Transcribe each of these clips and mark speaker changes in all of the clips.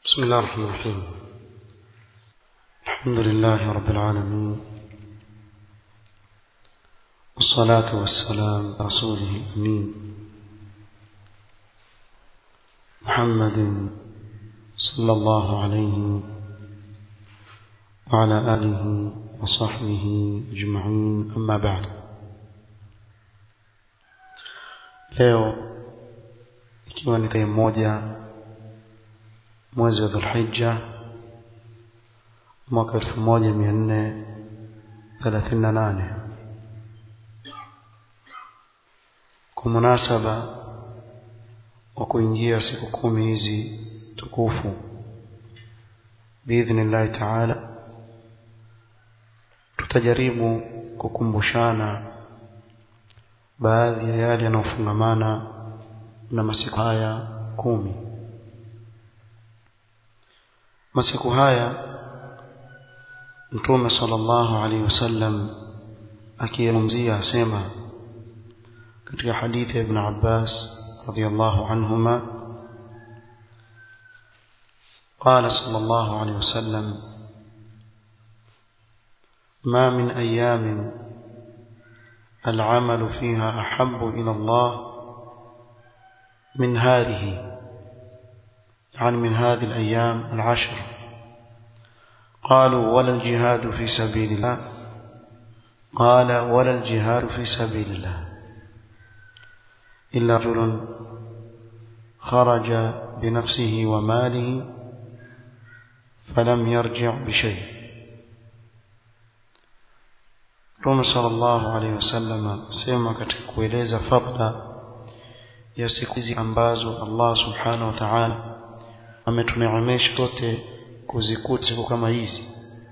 Speaker 1: بسم الله الرحمن الرحيم الحمد لله رب العالمين والصلاة والسلام على رسوله الأمين محمد صلى الله عليه وعلى آله وصحبه أجمعين أما بعد leo ikiwa ni tarehe moja mwezi wa dhulhijja mwaka elfu moja mia nne thelathini na nane kwa munasaba wa kuingia siku kumi hizi tukufu biidhnillahi taala tutajaribu kukumbushana baadhi ya yale yanayofungamana na masiku haya kumi masiku haya mtume sallallahu alaihi wasallam akizungumzia asema katika hadithi ya ibn Abbas radiyallahu anhuma قال صلى الله عليه وسلم ما من أيام العمل فيها أحب إلى الله من هذه يعني من هذه الأيام العشر قالوا ولا الجهاد في سبيل الله قال ولا الجهاد في سبيل الله إلا رجل خرج بنفسه وماله فلم يرجع بشيء Mtume sallallahu alaihi wasallam sema katika kueleza fadla ya siku hizi ambazo Allah subhanahu wa ta'ala ametuneemesha sote kuzikuta siku kama hizi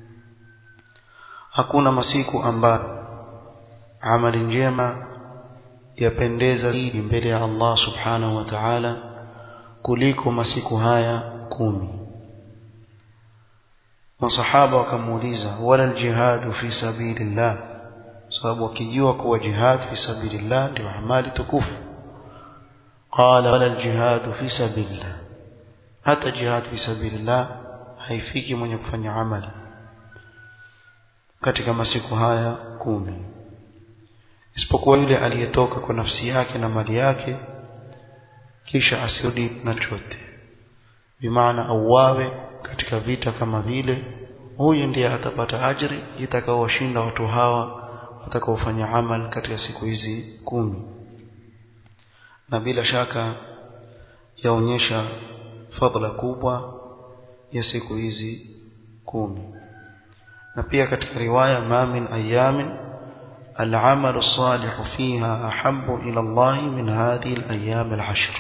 Speaker 1: hakuna masiku ambayo amali njema yapendeza zaidi mbele ya Allah subhanahu wa ta'ala kuliko masiku haya kumi masahaba wakamuuliza wala aljihadu fi sabilillah sababu wakijua kuwa jihad fi sabilillah ndio amali tukufu qala wala aljihadu fi sabilillah hata jihad fi sabilillah haifiki mwenye kufanya amali katika masiku haya kumi isipokuwa yule aliyetoka kwa nafsi yake na mali yake kisha asirudi na chote bimaana auawe katika vita kama vile huyu ndiye atapata ajri itakaowashinda watu hawa watakaofanya amal katika siku hizi kumi na bila shaka yaonyesha fadhila kubwa ya siku hizi kumi na pia katika riwaya ma min ayamin العمل الصالح فيها أحب إلى الله من هذه الأيام العشر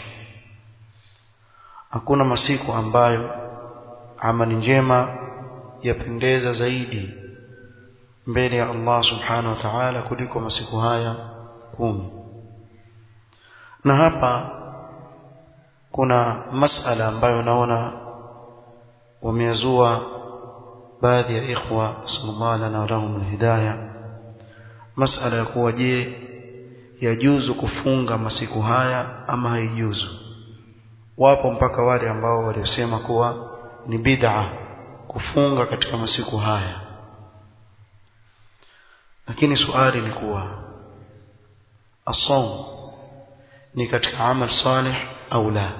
Speaker 1: hakuna masiku ambayo amali njema yapendeza zaidi mbele ya Allah subhanahu wa ta'ala kuliko masiku haya kumi na hapa kuna masala ambayo naona wamezua baadhi ya ikhwa sallallahu alaihi wa lahum hidayah masala ya kuwa je yajuzu kufunga masiku haya ama haijuzu wapo mpaka wale ambao waliosema kuwa ni bid'a kufunga katika masiku haya lakini swali ni kuwa asawm ni katika amal salih au la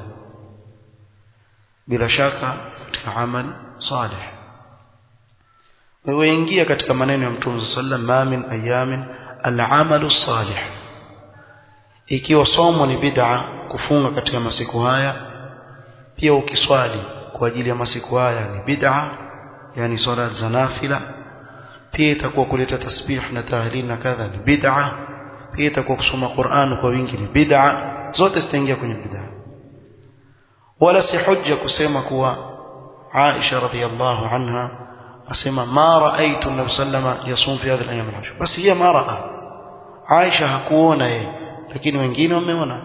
Speaker 1: bila shaka katika amal salih wewe ingia katika maneno ya Mtume sallam ma min ayamin al-amalu salih ikiwa somo ni bid'a kufunga katika masiku haya pia ukiswali kwa ajili ya masiku haya ni bid'a yani swala za nafila pia itakuwa kuleta tasbih na tahlil na kadha ni bid'a pia itakuwa kusoma Qur'an kwa wingi ni bid'a zote zitaingia kwenye bid'a wala si hujja kusema kuwa Aisha radhiyallahu anha asema ma raaitu nabi sallama yasum fi hadhihi al-ayyam al-ashr basi hiya ma raa Aisha hakuona yeye lakini wengine wameona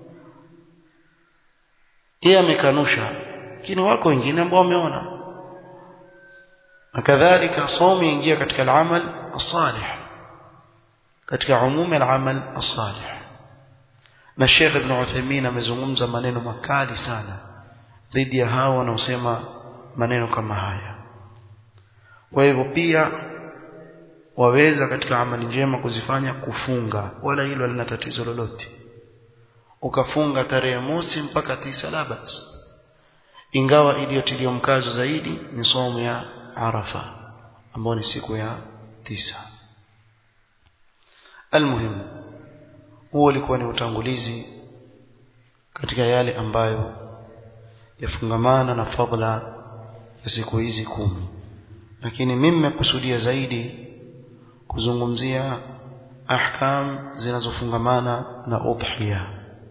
Speaker 1: yeye amekanusha lakini wako wengine ambao wameona na kadhalika somi ingia katika al-amal as-salih katika umumi al-amal as-salih na Sheikh Ibn Uthaymeen amezungumza maneno makali sana dhidi ya hao wanaosema maneno kama haya kwa hivyo pia waweza katika amali njema kuzifanya kufunga wala hilo halina tatizo lolote ukafunga tarehe mosi mpaka tisa la basi ingawa iliyotiliwa mkazo zaidi ni somo ya Arafa ambayo ni siku ya tisa almuhimu huo ulikuwa ni utangulizi katika yale ambayo yafungamana na fadla ya siku hizi kumi lakini mimi nimekusudia zaidi kuzungumzia ahkam zinazofungamana na udhiya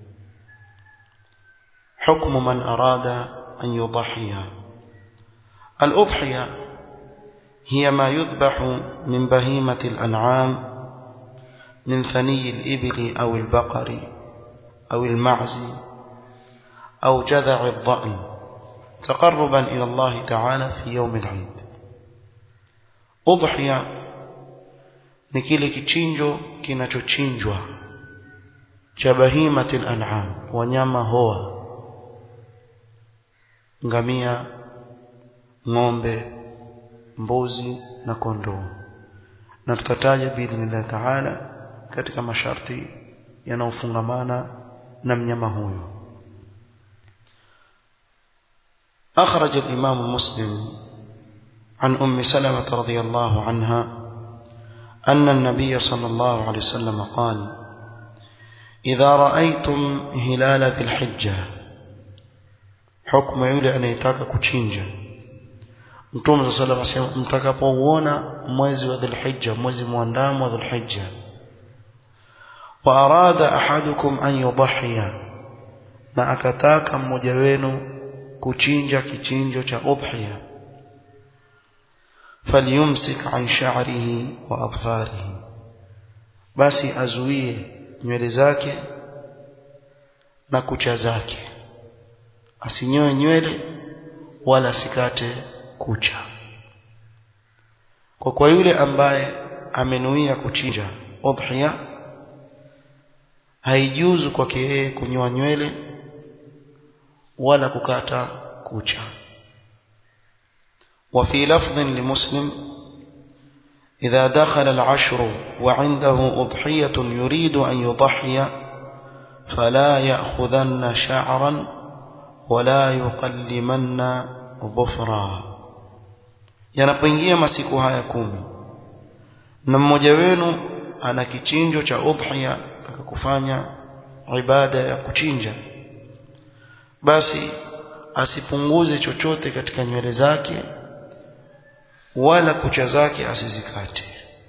Speaker 1: حكم من أراد أن يضحي الأضحية هي ما يذبح من بهيمة الأنعام من ثني الإبل أو البقر أو المعز أو جذع الضأن تقربا إلى الله تعالى في يوم العيد أضحية ni kile kichinjo kinachochinjwa cha bahimatil an'am wanyama hoa ngamia ng'ombe mbuzi na kondoo na tutataja biidhnillah taala katika masharti yanayofungamana na mnyama huyo أخرج الإمام مسلم عن أم سلمة رضي الله عنها أن النبي صلى الله عليه وسلم قال إذا رأيتم هلال ذي الحجة حكم يولي أن يتاك كتشينجا Mtume صلى الله عليه وسلم mtakapouona mwezi wa Dhulhijja mwezi muandamo wa Dhulhijja wa arada ahadukum an yudhiya na akataka mmoja wenu kuchinja kichinjo cha udhiya falyumsik an sha'rihi wa adfarihi basi azuie nywele zake na kucha zake asinyoe nywele wala asikate kucha kwa kwa yule ambaye amenuia kuchinja udhiya haijuzu kwake yeye kunyoa nywele wala kukata kucha وفي لفظ لمسلم إذا دخل العشر وعنده أضحية يريد أن يضحي فلا يأخذن شعرا ولا يقلمن ظفرا yanapoingia masiku haya kumi na mmoja wenu ana kichinjo cha udhiya akakufanya ibada ya kuchinja basi asipunguze chochote katika nywele zake wala kucha zake asizikate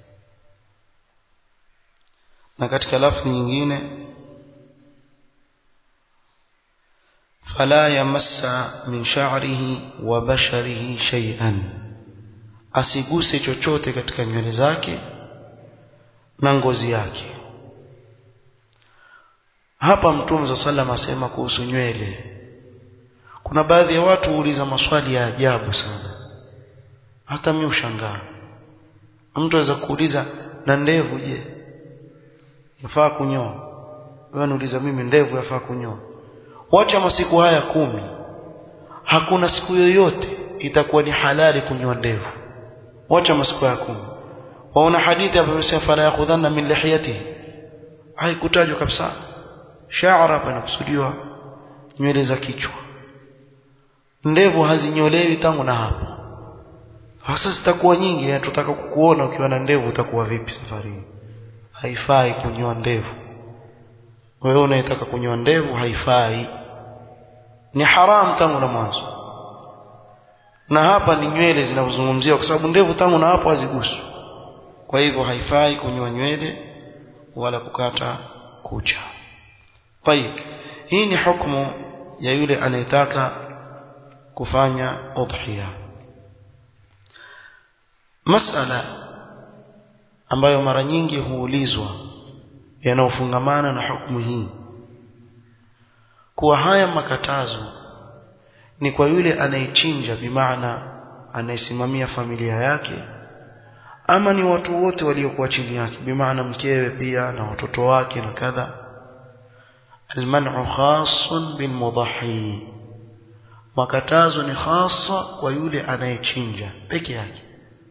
Speaker 1: na katika lafzi nyingine fala yamassa min sha'rihi wa basharihi shay'an asiguse chochote katika nywele zake na ngozi yake hapa mtume za sallam asema kuhusu nywele kuna baadhi ya watu huuliza maswali ya ajabu sana hata mimi ushangaa mtu aweza kuuliza na ndevu je yafaa kunyoa wewe niuliza mimi ndevu yafaa kunyoa wacha masiku haya kumi hakuna siku yoyote itakuwa ni halali kunyoa ndevu wacha masiku haya kumi waona hadithi hapo imesema fala yakhudhanna min lihiyatihi haikutajwa kabisa shaara hapa inakusudiwa nywele za kichwa ndevu hazinyolewi tangu na hapo sasa zitakuwa nyingi tutaka kukuona ukiwa na ndevu utakuwa vipi safari hii haifai kunyoa ndevu wewe unayetaka kunyoa ndevu haifai ni haram tangu na mwanzo na hapa ni nywele zinazozungumziwa kwa sababu ndevu tangu na hapo haziguswi kwa hivyo haifai kunyoa nywele wala kukata kucha طيب hii ni hukumu ya yule anayetaka kufanya udhiya masala ambayo mara nyingi huulizwa yanayofungamana na hukumu hii kuwa haya makatazo ni kwa yule anayechinja bimaana anayesimamia familia yake ama ni watu wote waliokuwa chini yake bimaana mkewe pia na watoto wake na kadha المنع خاص بالمضحي makatazo ni hasa kwa yule anayechinja peke yake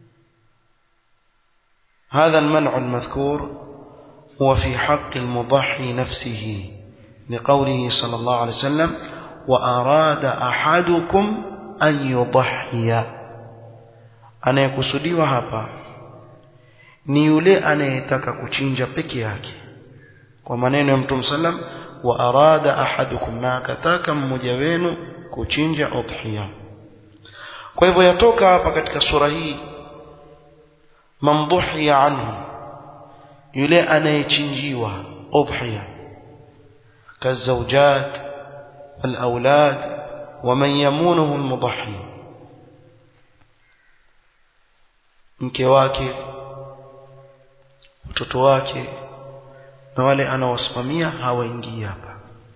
Speaker 1: هذا المنع المذكور هو في حق المضحي نفسه لقوله صلى الله عليه وسلم وأراد أحدكم أن يضحي anayekusudiwa hapa ni yule anayetaka kuchinja peke yake kwa maneno ya mtume sallam wa arada ahadukum na akataka mmoja wenu kuchinja udhiya kwa hivyo yatoka hapa katika sura hii mamdhuhiya anhu yule anayechinjiwa udhiya kazawjat walaulad waman yamunuhu almudhi mke wake mtoto wake na wale anawasimamia hawaingii hapa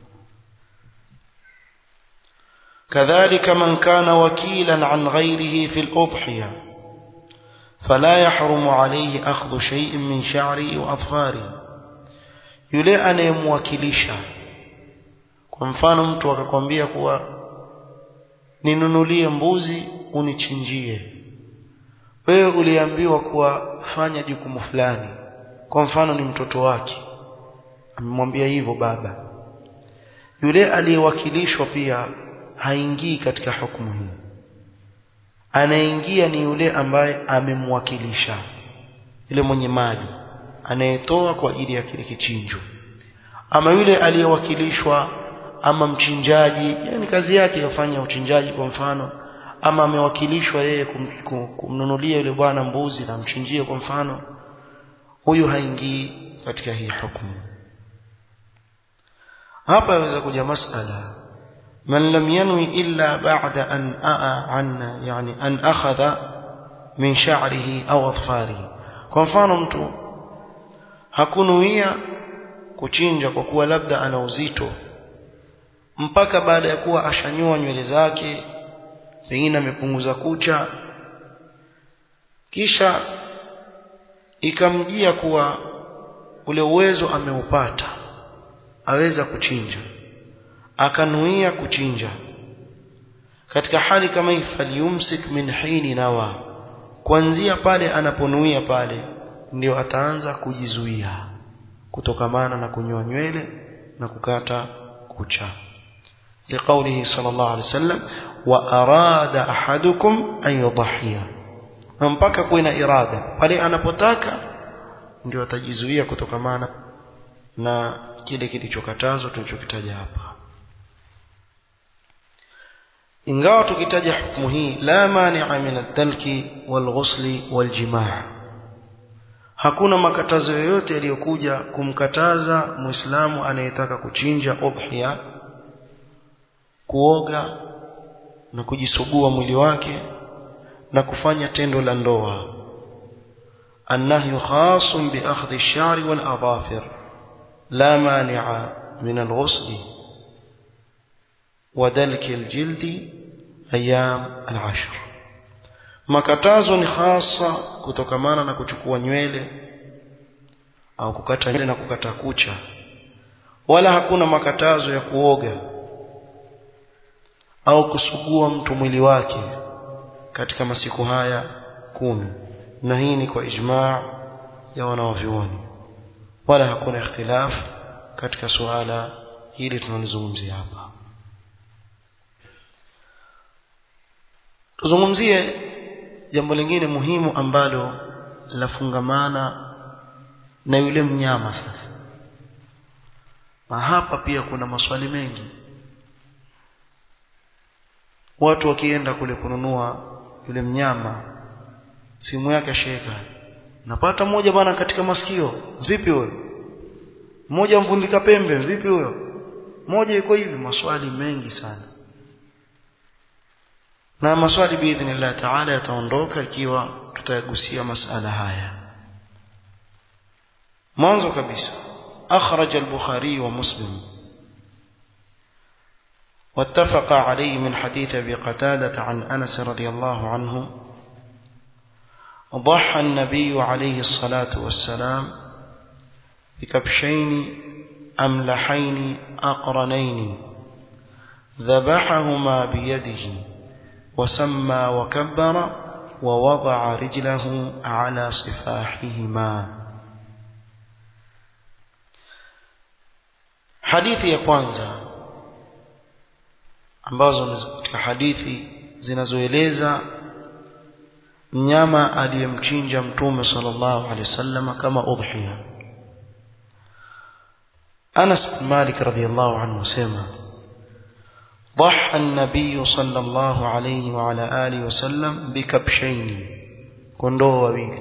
Speaker 1: كذلك من كان وكيلا عن غيره في الأضحية فلا يحرم عليه أخذ شيء من شعره وأظفاره yule anayemwakilisha kwa mfano mtu akakwambia kuwa ninunulie mbuzi unichinjie wewe uliambiwa kuwa fanya jukumu fulani kwa mfano ni mtoto wake amemwambia hivyo baba yule aliyewakilishwa pia haingii katika hukumu hii anaingia ni yule ambaye amemwakilisha yule mwenye mali anayetoa kwa ajili ya kile kichinjo ama yule aliyewakilishwa ama mchinjaji yani kazi yake yafanya uchinjaji kwa mfano ama amewakilishwa yeye kum, kum, kumnunulia yule bwana mbuzi na mchinjie kwa mfano huyu haingii katika hii hukumu hapa yaweza kuja masala man lam yanwi illa ba'da an aa an yani an akhadha min sha'rihi au adfarihi kwa mfano mtu hakunuia kuchinja kwa kuwa labda ana uzito mpaka baada ya kuwa ashanyoa nywele zake pengine amepunguza kucha kisha ikamjia kuwa ule uwezo ameupata aweza kuchinja akanuia kuchinja katika hali kama hii falyumsik min hini nawa kuanzia pale anaponuia pale ndio ataanza kujizuia kutokamana na kunyoa nywele na kukata kucha لقوله صلى الله عليه وسلم وأراد أحدكم أن يضحي mpaka kuwe na irada pale anapotaka ndio atajizuia kutokamana na kile kilichokatazwa tulichokitaja hapa ingawa tukitaja hukumu hii la mani'a min ad-dalki wal-ghusli wal-jimaa hakuna makatazo yoyote yaliyokuja kumkataza muislamu anayetaka kuchinja udhiya kuoga na kujisugua mwili wake na kufanya tendo la ndoa annahyu khasun bi akhdhi ash-sha'ri wal adhafir la mani'a min al-ghusl wa dalki al-jildi ayyam al-ashr makatazo ni hasa kutokamana na kuchukua nywele au kukata nywele na kukata kucha wala hakuna makatazo ya kuoga au kusugua mtu mwili wake katika masiku haya kumi na hii ni kwa ijmaa ya wanawavyuoni wala hakuna ikhtilaf katika suala hili tunalizungumzia hapa tuzungumzie jambo lingine muhimu ambalo lafungamana na yule mnyama sasa na hapa pia kuna maswali mengi watu wakienda kule kununua yule mnyama simu yake sheka napata mmoja bwana katika masikio vipi huyo mmoja mvundika pembe vipi huyo mmoja yuko hivi maswali mengi sana na maswali biidhnillah taala yataondoka ikiwa tutayagusia masala haya mwanzo kabisa akhraj al-bukhari wa muslim واتفق عليه من حديث ابي قتاده عن انس رضي الله عنه ضحى النبي عليه الصلاه والسلام بكبشين املحين اقرنين ذبحهما بيده وسمى وكبر ووضع رجله على صفاحهما hadithi ya kwanza ambazo ni katika hadithi zinazoeleza mnyama aliyemchinja mtume sallallahu alaihi wasallam kama udhiya Anas bin Malik radhiyallahu anhu sema ضحى النبي صلى الله عليه وعلى آله وسلم بكبشين kondoo wawili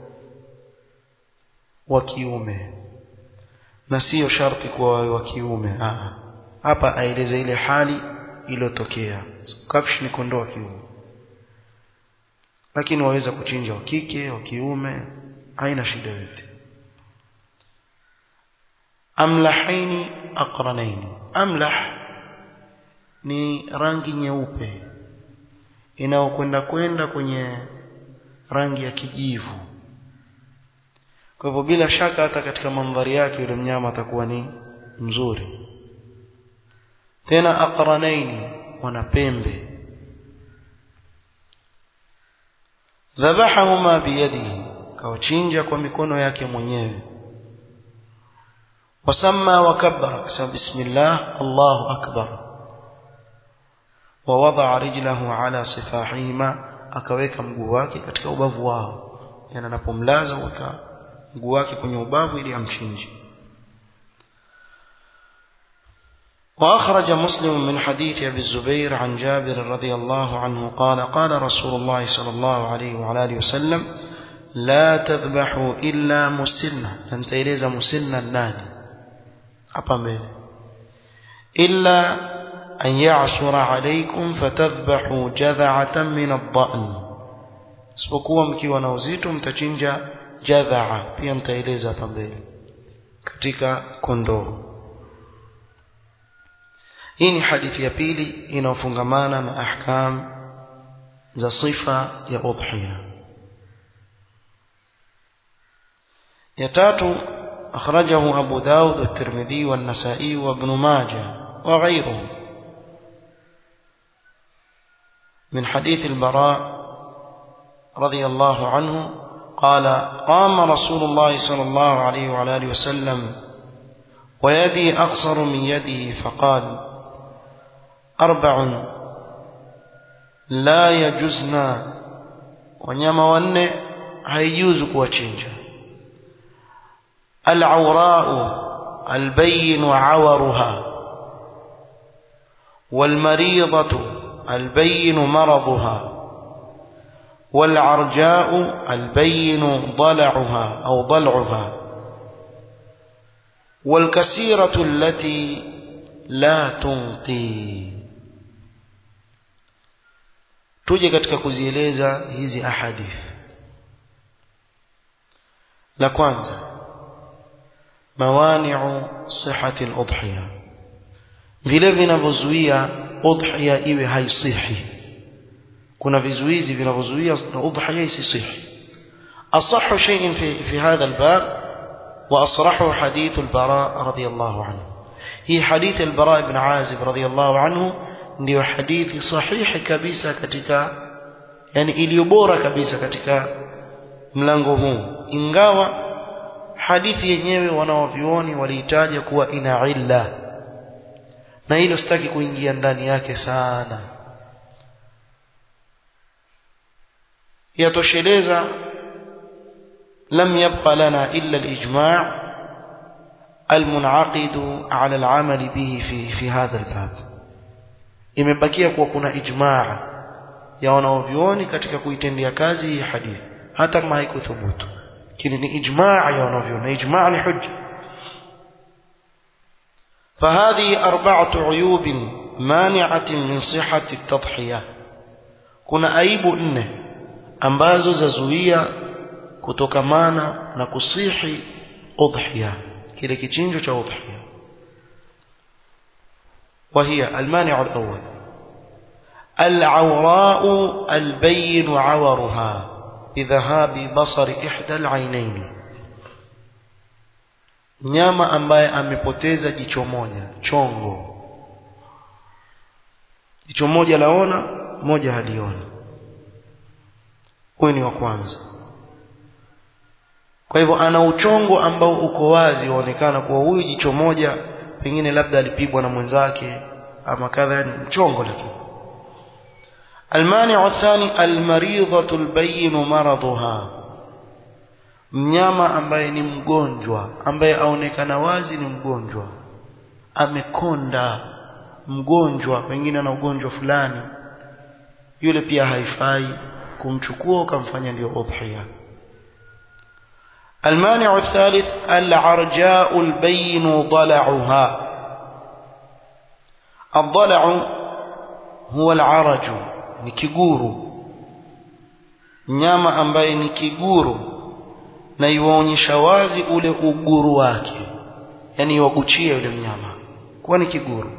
Speaker 1: wa kiume na sio sharti kuwa wawe wa kiume hapa aeleza ile hali iliyotokea kabsh ni kondoo wa kiume lakini waweza kuchinja wa kike wa kiume haina shida yote amlahaini aqranaini amlah ni rangi nyeupe inayokwenda kwenda kwenye rangi ya kijivu kwa hivyo bila shaka hata katika mandhari yake yule mnyama atakuwa ni mzuri tena aqranaini wana pembe dhabahahuma biyadihi kawachinja kwa mikono yake mwenyewe wasamma wakabbara akasema bismillah allahu akbar ووضع رجله على صفاحهما akaweka mguu wake katika ubavu wao yani anapomlaza weka mguu wake kwenye ubavu ili amchinje وأخرج مسلم من حديث أبي الزبير عن جابر رضي الله عنه قال قال رسول الله صلى الله عليه وعلى آله وسلم لا تذبحوا إلا مسنة أنت إليز مسنة النادي أبا إلا أن يعصر عليكم فتذبحوا جذعة من الضأن isipokuwa mkiwa na uzito mtachinja jadhaa pia mtaeleza hapa mbele katika kondoo hii ni hadithi ya pili inayofungamana na ahkam za sifa ya udhiya ya tatu akhrajahu abu daud at-tirmidhi wan-nasa'i wa ibn majah wa ghayruhum من حديث البراء رضي الله عنه قال قام رسول الله صلى الله عليه وعلى آله وسلم ويدي أقصر من يده فقال أربع لا يجزنا wanyama wanne haijuzu kuwachinja alawrau albayinu awaruha walmaridatu albayinu maraduha والعرجاء البين ضلعها أو ضلعها والكسيرة التي لا تنقي tuje katika kuzieleza hizi ahadith la kwanza mawani'u sihhati al-udhiya vile vinavyozuia udhiya iwe haisihi kuna vizuizi vinavyozuia udhiya isisihi asahhu shay'in fi fi hadha al-bab wa asrahu hadith al-bara radiyallahu anhu hii hadith al-bara ibn azib radiyallahu anhu ndiyo hadithi sahihi kabisa katika yani iliyo bora kabisa katika mlango huu ingawa hadithi yenyewe wanaovioni waliitaja kuwa ina illa na hilo sitaki kuingia ndani yake sana yatosheleza lam yabqa lana illa al-ijma' المنعقد على العمل به في في هذا الباب imebakia kuwa kuna ijmaa ya wanaovioni katika kuitendea kazi hii hadithi hata kama haikuthubutu lakini ni ijmaa ya wanaovioni ijmaa ni hujja فهذه أربعة عيوب مانعة من صحة التضحية kuna aibu nne ambazo zazuia kutokamana na kusihi udhiya kile kichinjo cha udhiya وهي المانع الأول العوراء البين عورها بذهاب بصر إحدى العينين nyama ambaye amepoteza jicho moja chongo jicho moja laona moja halioni huyu ni wa kwanza kwa hivyo ana uchongo ambao uko wazi waonekana kuwa huyu jicho moja pengine labda alipigwa na mwenzake ama kadha ni mchongo lakini المانع الثاني المريضة البين مرضها mnyama ambaye ni mgonjwa ambaye aonekana wazi ni mgonjwa amekonda mgonjwa pengine na ugonjwa fulani yule pia haifai kumchukua ukamfanya ndio udhiya المانع الثالث العرجاء البين ضلعها الضلع هو العرج ni kiguru mnyama ambaye ni kiguru na iwaonyesha wazi ule uguru wake yani iwaguchia yule mnyama kuwa ni kiguru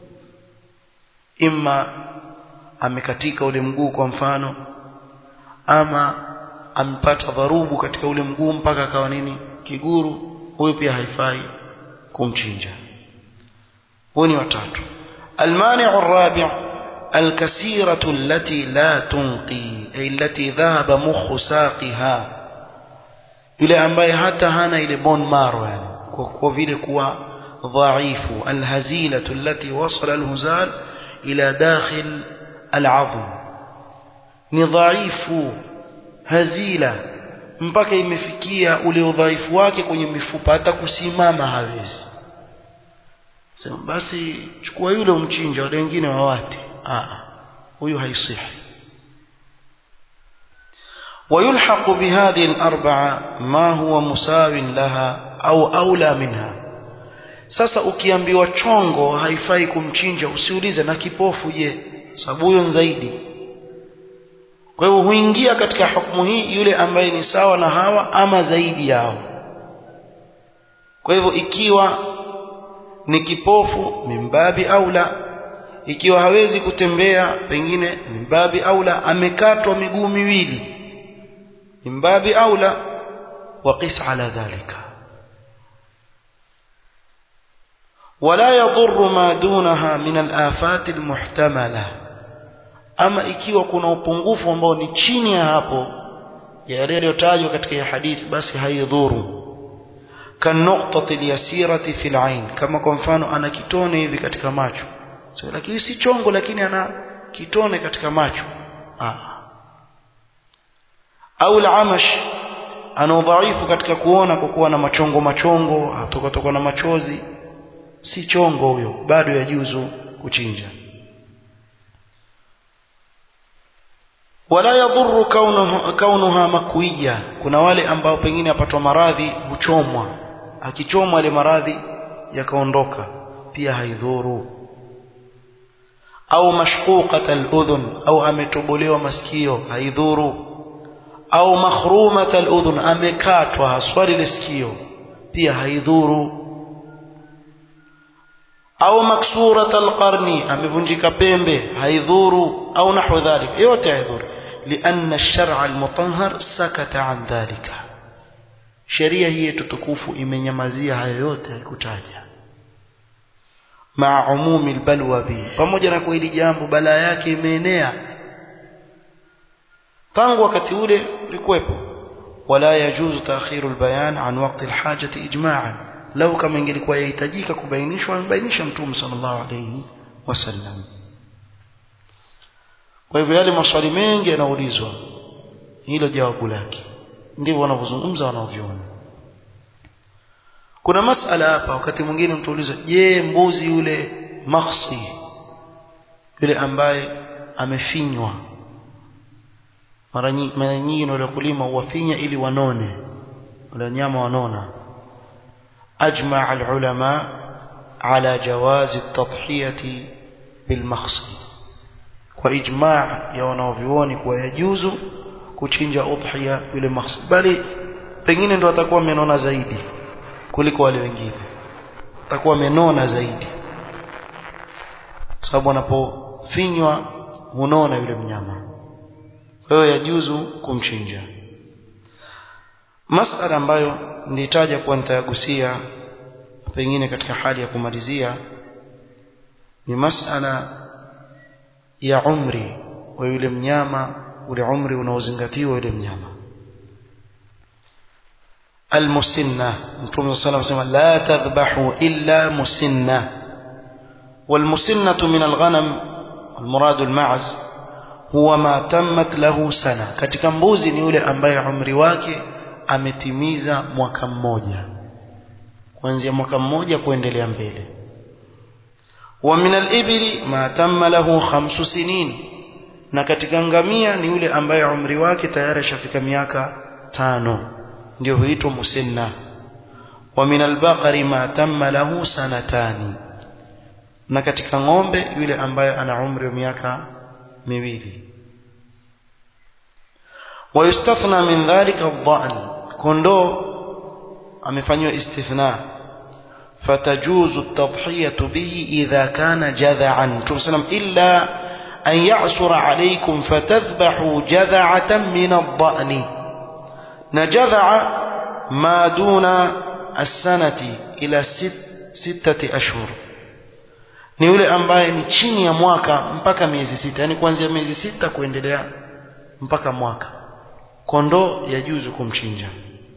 Speaker 1: imma amekatika ule mguu kwa mfano ama amepata dharubu katika ule mguu mpaka akawa nini kiguru huyu pia haifai kumchinja huyu ni watatu المانع الرابع الكثيرة التي لا تنقي أي التي ذهب مخ ساقها yule ambaye hata hana ile bone marrow yani kwa, kwa vile kuwa dhaifu alhazilatu allati wasala alhuzal ila dakhil al'azm ni dhaifu hazila mpaka imefikia ule udhaifu wake kwenye mifupa hata kusimama hawezi sema basi chukua yule umchinja wale wengine wawate ah huyu haisihi ويلحق بهذه الأربعة ما هو مساو لها أو أولى منها sasa ukiambiwa chongo haifai kumchinja usiulize na kipofu je sababu huyo zaidi kwa hivyo huingia katika hukumu hii yule ambaye ni sawa na hawa ama zaidi yao kwa hivyo ikiwa ni kipofu mimbabi aula ikiwa hawezi kutembea pengine mimbabi aula amekatwa miguu miwili من باب أولى وقس على ذلك ولا يضر ما دونها من الآفات المحتملة أما ikiwa kuna upungufu ambao ni chini ya hapo yale yaliyotajwa katika hadithi basi haidhuru kanuqtati alyasirati fil ain kama kwa mfano ana kitone hivi katika macho so, lakini si chongo lakini ana kitone katika macho ah au al-amash ana udhaifu katika kuona kwa kuwa na machongo machongo atoka na machozi si chongo huyo bado yajuzu kuchinja wala yadhuru kaunuha, kaunuha makwiya kuna wale ambao pengine apatwa maradhi huchomwa akichomwa ile maradhi yakaondoka pia haidhuru au mashquqat al-udhun au ametobolewa masikio haidhuru au makhrumat al-udhun amekatwa haswa lile sikio pia haidhuru au maksurat al-qarni amevunjika pembe haidhuru au nahwa dhalik yote haidhuru لأن الشرع المطهر سكت عن ذلك sheria hii tukufu imenyamazia hayo yote haikutaja maa umumi albalwa bi pamoja na kwa hili jambo balaa yake imeenea tangu wakati ule ulikuwepo wala yajuzu taakhiru albayan an waqti alhajati ijma'an lau kama ingelikuwa yahitajika kubainishwa amebainisha mtume sallallahu alayhi wasallam kwa hivyo yale maswali mengi yanaulizwa hilo jawabu lake ndivyo wanavyozungumza wanaoviona kuna masala hapa wakati mwingine mtu uliza je mbuzi yule makhsi yule ambaye amefinywa mara nyingi wale kulima huwafinya ili wanone wale nyama wanona ajma alulama ala jawazi at-tadhhiyati bilmakhsi kwa ijma ya wanaovioni kuwa yajuzu kuchinja udhiya yule makhsi bali pengine ndo atakuwa amenona zaidi kuliko wale wengine atakuwa amenona zaidi sababu anapofinywa hunona yule mnyama kwa hiyo yajuzu kumchinja masala ambayo nilitaja kuwa nitayagusia pengine katika hali ya kumalizia ni masala ya umri wa yule mnyama ule umri unaozingatiwa yule mnyama المسنة مطلوب صلى الله عليه وسلم لا تذبحوا إلا مسنة والمسنة من الغنم المراد المعز هو ما تمت له سنة katika mbuzi ni yule ambaye umri wake ametimiza mwaka mmoja kuanzia mwaka mmoja kuendelea mbele wa min al-ibli ma tamma lahu khamsu sinin na katika ngamia ni yule ambaye umri wake tayari ashafika miaka tano ndio huitwa musinna wa min al-baqari ma tamma lahu sanatani na katika ng'ombe yule ambaye ana umri wa miaka miwili ويستثنى من ذلك الضأن كندو amefanywa istithna فتجوز التضحية به إذا كان جذعا تسلم إلا أن يعصر عليكم فتذبحوا جذعة من الضأن نجذع ما دون السنة إلى ست ستة أشهر ni yule ambaye ni chini ya mwaka mpaka miezi sita yani kuanzia miezi sita kuendelea mpaka mwaka kondoo yajuzu kumchinja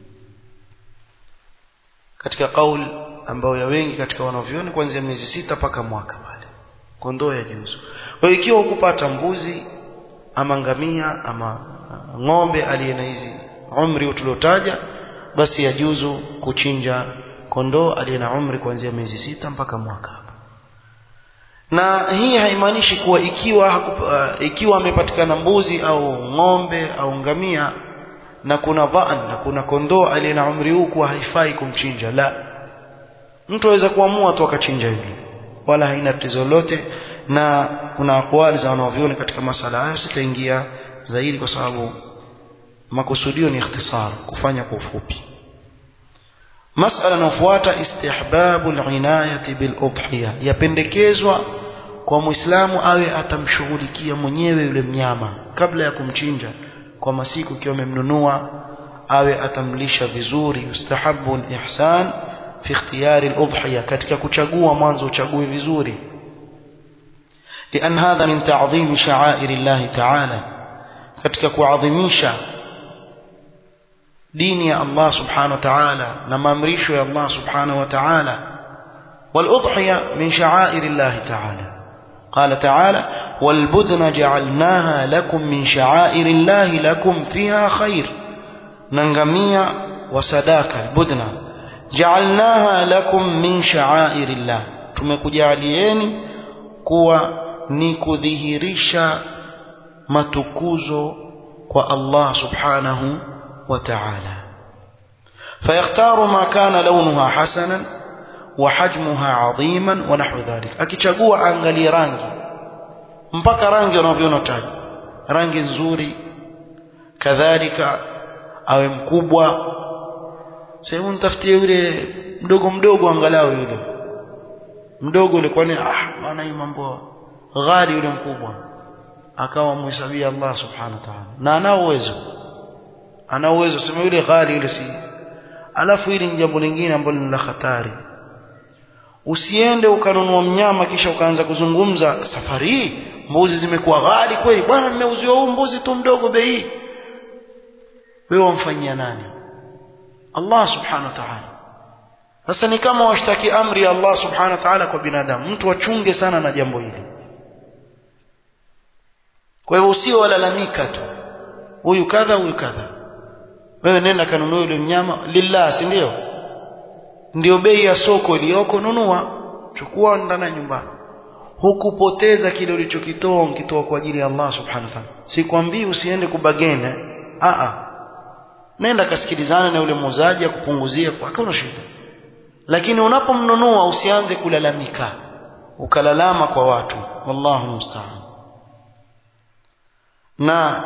Speaker 1: katika kauli ambayo ya wengi katika wanavyoni kuanzia miezi sita mpaka mwaka pale kondoo yajuzu kwa hiyo ikiwa ukupata mbuzi ama ngamia ama ng'ombe aliye na hizi umri tuliotaja basi yajuzu kuchinja kondoo aliye na umri kuanzia miezi sita mpaka mwaka na hii haimaanishi kuwa ikiwa hakup, uh, ikiwa amepatikana mbuzi au ng'ombe au ngamia na kuna dhaan na kuna kondoo aliye na umri huu kuwa haifai kumchinja la mtu aweza kuamua tu akachinja yule wala haina tatizo lolote na kuna akwali za wanavyoni katika masala hayo sitaingia zaidi kwa sababu makusudio ni ikhtisar kufanya kwa ufupi masala inayofuata istihbabu al-inayati bil udhiya yapendekezwa kwa muislamu awe atamshughulikia mwenyewe yule mnyama kabla ya kumchinja kwa masiku ikiwa amemnunua awe atamlisha vizuri yustahabu al-ihsan fi ikhtiyari al-udhiya katika kuchagua mwanzo uchague vizuri لأن هذا من تعظيم شعائر الله تعالى katika kuadhimisha dini ya Allah subhanahu wa ta'ala na maamrisho ya Allah subhanahu wa ta'ala والأضحية من شعائر الله تعالى قال تعالى والبدن جعلناها لكم من شعائر الله لكم فيها خير ننغمية وصداك البدن جعلناها لكم من شعائر الله tumekujalieni kuwa ni kudhihirisha matukuzo kwa Allah subhanahu وتعالى فيختار ما كان لونها حسنا وحجمها عظيما ونحو ذلك akichagua angalie rangi mpaka rangi unavyoona taji rangi nzuri kadhalika awe mkubwa sehemu nitafutie yule mdogo mdogo angalau yule mdogo yule kwani ah maana hii mambo ghali yule mkubwa akawa muhesabia Allah subhanahu wa ta'ala na anao uwezo ana uwezo sema yule ghali yule si alafu hili ni jambo lingine ambalo ni la hatari usiende ukanunua mnyama kisha ukaanza kuzungumza safari hii mbuzi zimekuwa ghali kweli bwana nimeuziwa huu mbuzi tu mdogo bei wewe wamfanyia nani Allah subhanahu wa ta'ala sasa ni kama washtaki amri ya Allah subhanahu wa ta'ala kwa binadamu mtu achunge sana na jambo hili kwa hivyo usio walalamika tu huyu kadha huyu kadha wewe nenda kanunua yule mnyama lillah si ndio ndio bei ya soko iliyoko nunua chukua ndani nyumbani hukupoteza kile ulichokitoa ukitoa kwa ajili ya Allah subhanahu wa ta'ala sikwambii usiende kubagene a a nenda kasikilizana na yule muuzaji akupunguzie kwa hakuna shida lakini unapomnunua usianze kulalamika ukalalama kwa watu wallahu musta'an na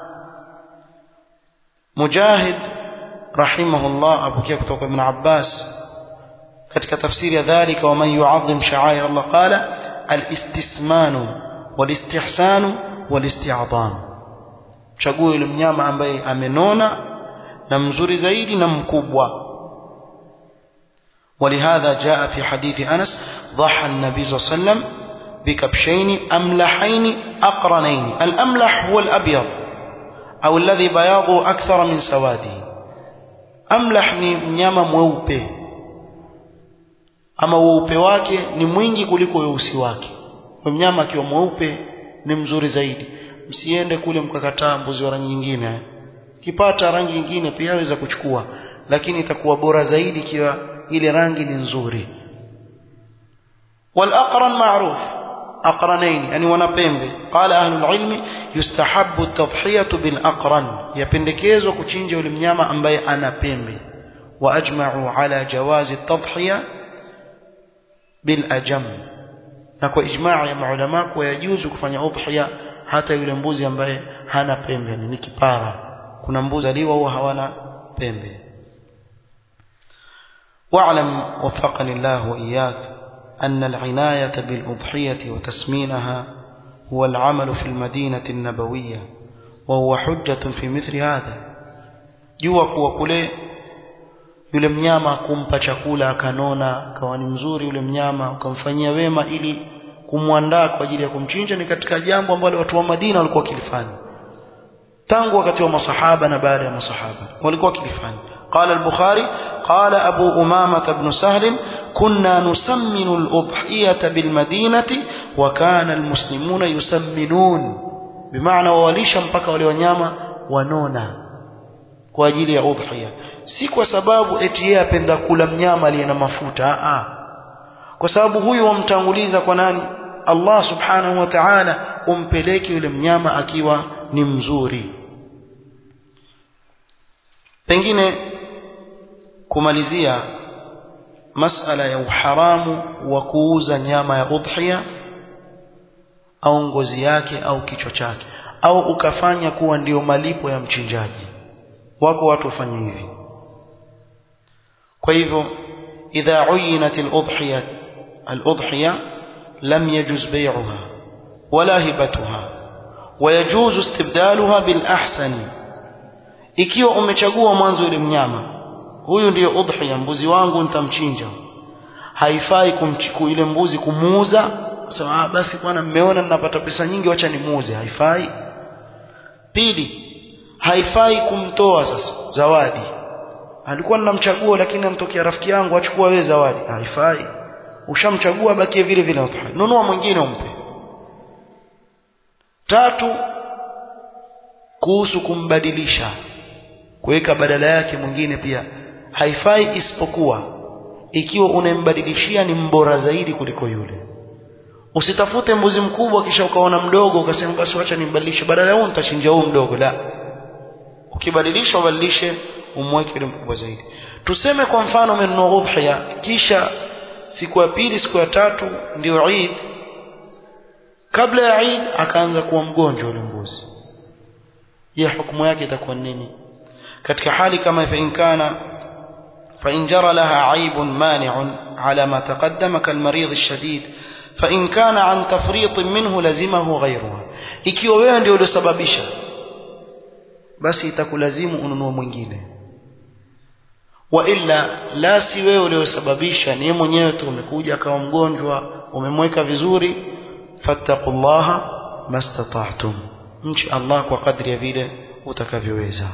Speaker 1: مجاهد رحمه الله أبو كيف توقع ابن عباس katika tafsiri ya dhalika waman yuadhim sha'air Allah qala al-istismanu wal-istihsanu wal-isti'dham chague yule mnyama ambaye amenona na mzuri zaidi na mkubwa ولهذا جاء في حديث أنس ضحى النبي صلى الله عليه وسلم بكبشين أملحين أقرنين الأملح هو الأبيض أو الذي بياضه أكثر من سواده أملح ni mnyama mweupe ama weupe wake ni mwingi kuliko weusi wake mnyama akiwa mweupe ni mzuri zaidi msiende kule mkakataa mbuzi wa rangi nyingine kipata rangi nyingine pia aweza kuchukua lakini itakuwa bora zaidi ikiwa ile rangi ni nzuri والأقرن معروف أقرنين يعني wanapembe قال أهل العلم يستحب التضحية بالأقرن يpendekezwa kuchinja yule mnyama ambaye ana pembe وأجمعوا على جواز التضحية بالأجم na kwa ijmaa ya maulama kwa yajuzu kufanya udhiya hata yule mbuzi ambaye hana pembe ni kipara kuna mbuzi aliwa huwa hawana pembe واعلم وفقني الله وإياك أن العناية بالأضحية وتسمينها هو العمل في المدينة النبوية وهو حجة في مثل هذا jua kuwa kule yule mnyama kumpa chakula akanona akawa ni mzuri yule mnyama ukamfanyia wema ili kumwandaa kwa ajili ya kumchinja ni katika jambo ambalo watu wa Madina walikuwa wakilifanya tangu wakati wa masahaba na baada ya masahaba walikuwa wakilifanya قال البخاري قال أبو أمامة بن سهل كنا نسمن الأضحية بالمدينة وكان المسلمون يسمنون بمعنى ووليشا mpaka wale wanyama wanona kwa ajili ya udhiya si kwa sababu eti yeye apenda kula mnyama aliye na mafuta a kwa sababu huyu wamtanguliza kwa nani Allah subhanahu wa ta'ala umpeleke yule mnyama akiwa ni mzuri pengine kumalizia masala ya uharamu wa kuuza nyama ya udhiya au ngozi yake au kichwa chake au ukafanya kuwa ndio malipo ya mchinjaji wako watu wafanye hivi kwa hivyo idha uyinat al-udhiya al-udhiya lam yajuz bay'uha wala hibatuha ويجوز استبدالها بالأحسن ikiwa umechagua mwanzo ile mnyama huyu ndiyo udhiya mbuzi wangu nitamchinja haifai kumchiku ile mbuzi kumuuza sema ah basi bwana mmeona ninapata pesa nyingi wacha nimuuze haifai pili haifai kumtoa sasa zawadi alikuwa ninamchagua lakini amtokea rafiki yangu achukua wewe zawadi haifai ushamchagua bakie vile vile udhiya nunua mwingine umpe tatu kuhusu kumbadilisha kuweka badala yake mwingine pia haifai isipokuwa ikiwa unembadilishia ni mbora zaidi kuliko yule usitafute mbuzi mkubwa kisha ukaona mdogo ukasema basi wacha nimbadilishe badala ya huo nitachinja huu mdogo la ukibadilisha ubadilishe umweke yule mkubwa zaidi tuseme kwa mfano umenunua udhiya kisha siku ya pili siku ya tatu ndio Eid kabla ya Eid akaanza kuwa mgonjwa yule mbuzi je hukumu yake itakuwa nini katika hali kama fa in kana fa in jara laha aibun mani'un ala ma taqaddama kal marid ash-shadid fa in kana an tafrit minhu lazimahu ghayruha ikiwa wewe ndio uliosababisha basi itakulazimu ununue mwingine wa illa la si wewe uliosababisha ni mwenyewe tu umekuja akawa mgonjwa umemweka vizuri fattaqullaha mastata'tum mchi Allah kwa kadri ya vile utakavyoweza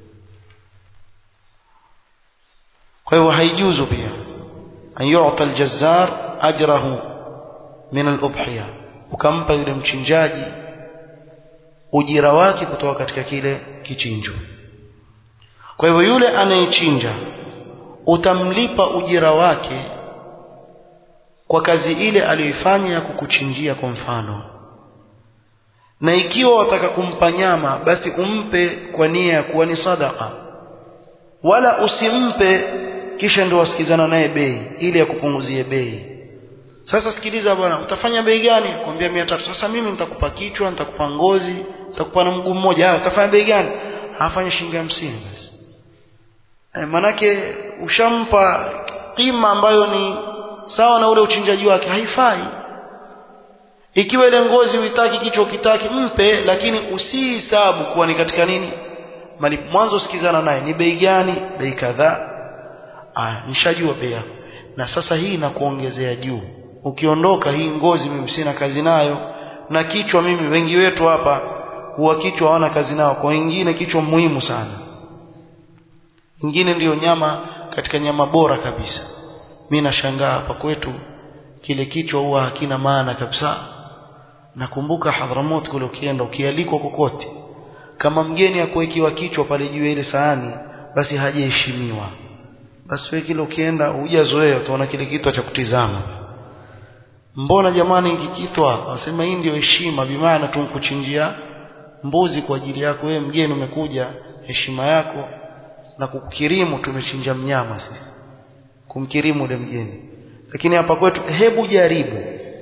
Speaker 1: kwa hivyo haijuzu pia an yu'ta al-jazzar ajrahu min al-udhiya ukampa yule mchinjaji ujira wake kutoka katika kile kichinjo kwa hivyo yule anayechinja utamlipa ujira wake kwa kazi ile aliyoifanya ya kukuchinjia kwa mfano na ikiwa wataka kumpa nyama basi umpe kwa nia ya kuwa ni sadaka wala usimpe kisha ndio wasikizana naye bei ili akupunguzie bei sasa sikiliza bwana utafanya bei gani kwambia 300 sasa mimi nitakupa kichwa nitakupa ngozi nitakupa na mguu mmoja ah utafanya bei gani afanye shilingi 50 basi e, manake ushampa kima ambayo ni sawa na ule uchinjaji wake haifai ikiwa ile ngozi uitaki kichwa ukitaki mpe lakini usihisabu kuwa ni katika nini mali mwanzo sikizana naye ni bei gani bei kadhaa ah nishajua bei yako na sasa hii inakuongezea juu ukiondoka hii ngozi mimi sina kazi nayo na kichwa mimi wengi wetu hapa huwa kichwa hawana kazi nao kwa wengine kichwa muhimu sana ingine ndiyo nyama katika nyama bora kabisa mimi nashangaa hapa kwetu kile kichwa huwa hakina maana kabisa nakumbuka Hadhramut kule ukienda ukialikwa kokote kama mgeni akuwekiwa kichwa pale juu ya ile sahani basi hajaheshimiwa basi wewe kile ukienda hujazoea utaona kile kitu cha kutizama mbona jamani kikitwa wasema hii ndio heshima bimaana tumkuchinjia mbuzi kwa ajili yako wewe mgeni umekuja heshima yako na kukukirimu tumechinja mnyama sisi kumkirimu ule mgeni lakini hapa kwetu hebu jaribu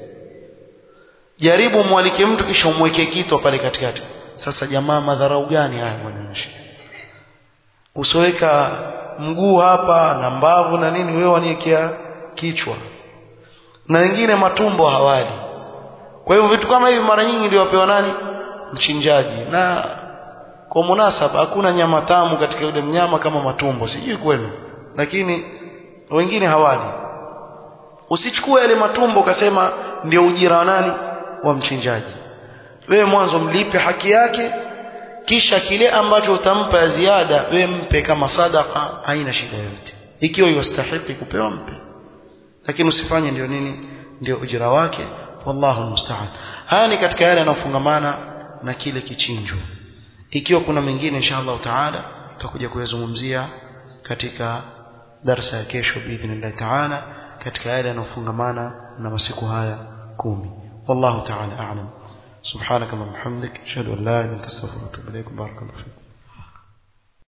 Speaker 1: jaribu mwalike mtu kisha umweke kitwa pale katikati sasa jamaa madharau gani haya mwananisha usoweka mguu hapa na mbavu na nini wewe waniekea kichwa na wengine matumbo hawali kwa hivyo vitu kama hivi mara nyingi ndio wapewa nani mchinjaji na kwa munasaba hakuna nyama tamu katika yule mnyama kama matumbo sijui kwenu lakini wengine hawali usichukue yale matumbo ukasema ndio ujira wa nani wa mchinjaji wewe mwanzo mlipe haki yake kisha kile ambacho utampa ya ziada wewe mpe kama sadaka haina shida yoyote ikiwa yastahili kupewa mpe lakini usifanye ndio nini ndio ujira wake wallahu musta'an haya ni katika yale yanayofungamana na kile kichinjo ikiwa kuna mengine inshallah taala tutakuja kuyazungumzia katika darasa ya kesho biidhnillah taala katika yale yanayofungamana na masiku haya kumi wallahu taala a'lam سبحانك اللهم وبحمدك اشهد ان لا اله الا انت استغفرك واتوب اليك بارك الله فيك